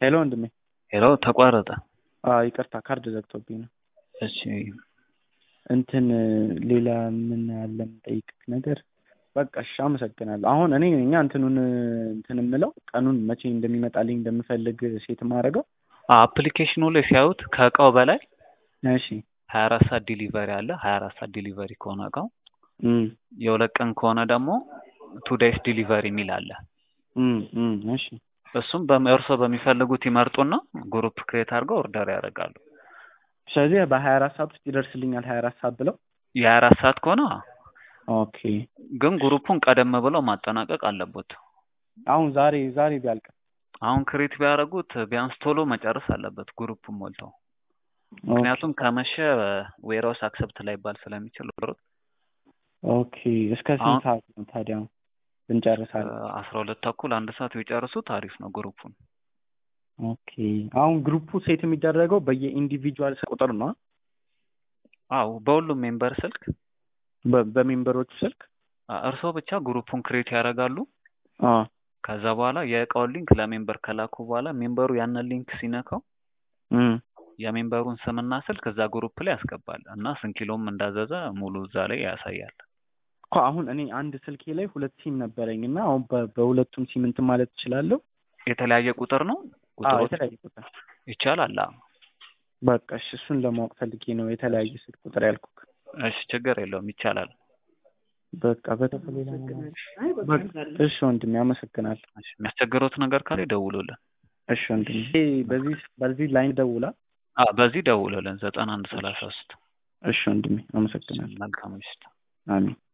ሄሎ ወንድሜ። ሄሎ ተቋረጠ። አዎ ይቅርታ ካርድ ዘግቶብኝ ነው። እሺ እንትን ሌላ ምን አለ የምጠይቅህ ነገር? በቃ እሺ አመሰግናለሁ። አሁን እኔ እኛ እንትኑን እንትን የምለው ቀኑን መቼ እንደሚመጣልኝ እንደምፈልግ ሴት ማድረገው አፕሊኬሽኑ ላይ ሲያዩት ከእቃው በላይ እሺ ሀያ አራት ሰዓት ዲሊቨሪ አለ። ሀያ አራት ሰዓት ዲሊቨሪ ከሆነ እቃው እም የሁለት ቀን ከሆነ ደግሞ ቱ ዴይስ ዲሊቨሪ የሚል አለ። እም እም እሺ እሱም በም- እርስዎ በሚፈልጉት ይመርጡና ግሩፕ ክሬት አድርገው ኦርደር ያደርጋሉ። ስለዚህ በሀያ አራት ሰዓት ውስጥ ይደርስልኛል ሀያ አራት ሰዓት ብለው የሀያ አራት ሰዓት ከሆነ ኦኬ ግን ግሩፑን ቀደም ብለው ማጠናቀቅ አለቦት። አሁን ዛሬ ዛሬ ቢያልቅ አሁን ክሬት ቢያደርጉት ቢያንስ ቶሎ መጨረስ አለበት ግሩፑን ሞልተው። ምክንያቱም ከመሸ ዌራውስ አክሰፕት ላይባል ስለሚችል ኦርደሩ ኦኬ እስከ ስንት ሰዓት ነው ታዲያ ብንጨርሳለን? አስራ ሁለት ተኩል አንድ ሰዓት ቢጨርሱት አሪፍ ነው ግሩፑን። ኦኬ አሁን ግሩፑ ሴት የሚደረገው በየኢንዲቪጁዋል ቁጥር ነው አ? አዎ በሁሉም ሜምበር ስልክ በ- በሜምበሮቹ ስልክ አ- እርስዎ ብቻ ግሩፑን ክሬት ያደርጋሉ። አ ከዛ በኋላ የእቃውን ሊንክ ለሜምበር ከላኩ በኋላ ሜምበሩ ያንን ሊንክ ሲነካው እም የሜምበሩን ስምና ስልክ እዛ ግሩፕ ላይ ያስገባል እና ስንት ኪሎም እንዳዘዘ ሙሉ እዛ ላይ ያሳያል። እኮ አሁን እኔ አንድ ስልኬ ላይ ሁለት ሲም ነበረኝ እና አሁን በ- በሁለቱም ሲም እንትን ማለት እችላለሁ? የተለያየ ቁጥር ነው አዎ ቁጥሮች የተለያየ ቁጥር ይቻላል። አዎ። በቃ እሺ እሱን ለማወቅ ፈልጌ ነው የተለያየ ስልክ ቁጥር ያልኩህ። እሺ ችግር የለውም ይቻላል። በቃ በተፈለገ በቃ እሺ ወንድሜ አመሰግናለሁ። እሺ የሚያስቸግረውት ነገር ካለ ይደውሉልን። እሺ ወንድሜ በዚህ በዚህ ላይን ደውላ። አዎ በዚህ ደውሉልን ዘጠና አንድ ሰላሳ ሶስት እሺ ወንድሜ አመሰግናለሁ። መልካም ምሽት። አሜን